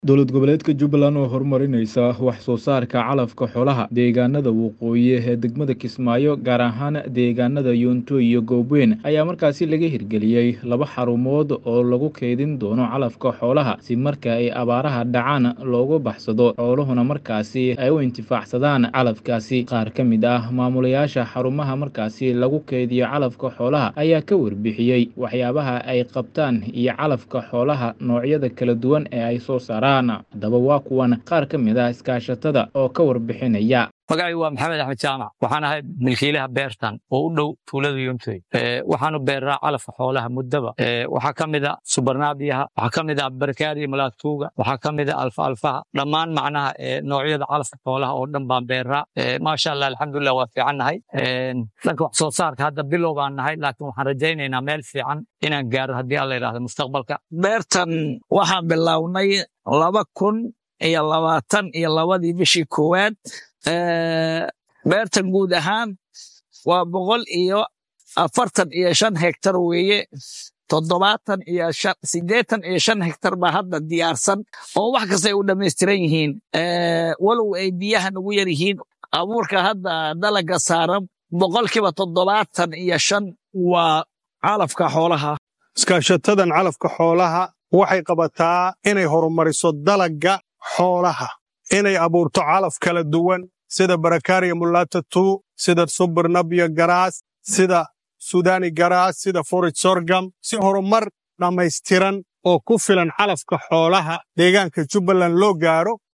dowlad goboleedka jubbaland oo horumarinaysa wax soo saarka calafka xoolaha deegaanada waqooyi ee degmada kismaayo gaar ahaan deegaanada yoonto iyo goobweyn ayaa markaasi laga hirgeliyey laba xarumood oo lagu keydin doono calafka xoolaha si marka ay abaaraha dhacaan loogu baxsado xooluhuna markaasi ay u intifaacsadaan calafkaasi qaar ka mid ah maamulayaasha xarumaha markaasi lagu keydiyo calafka xoolaha ayaa ka warbixiyey waxyaabaha ay qabtaan iyo calafka xoolaha noocyada kala duwan ee ay soo saaraan haddaba waa kuwan qaar ka mid ah iskaashatada oo ka warbixinaya magacay waa maxamed axmed jaamac waxaan ahay milkiilaha beertan oo u dhow tuulada yuntoy waxaanu beernaa calafka xoolaha muddaba waxaa ka mid a subarnaabiyaha waxaa ka mid a barkaariya malaatuuga waxaa ka mid a alfa alfaha dhammaan macnaha noocyada calafka xoolaha oo dhan baan beernaa maasha allah alxamdulilah waa fiicannahay dhanka wax soo saarka hadda bilow baan nahay laakiin waxaan rajaynaynaa meel fiican inaan gaaro haddii alla yidhahdo mustaqbalka beertan waxaan bilownay laba kun iyo labaatan iyo labadii bishii koowaad beertan guud ahaan waa boqol iyo afartan iyo shan hektar weeye toddobaatan iyo siddeetan iyo shan hektar baa hadda diyaarsan oo wax kastay u dhammaystiran yihiin walow ay biyaha nagu yar yihiin abuurka hadda dalaga saaran boqolkiiba toddobaatan iyo shan waa calafka xoolaha iskaashatadan calafka xoolaha waxay qabataa inay horumariso dalagga xoolaha inay abuurto calaf kala duwan sida barakariya mulatatu sida subarnabya garaas sida sudani garaas sida forij sorgam si horumar dhammaystiran oo ku filan calafka xoolaha deegaanka jubbaland loo gaaro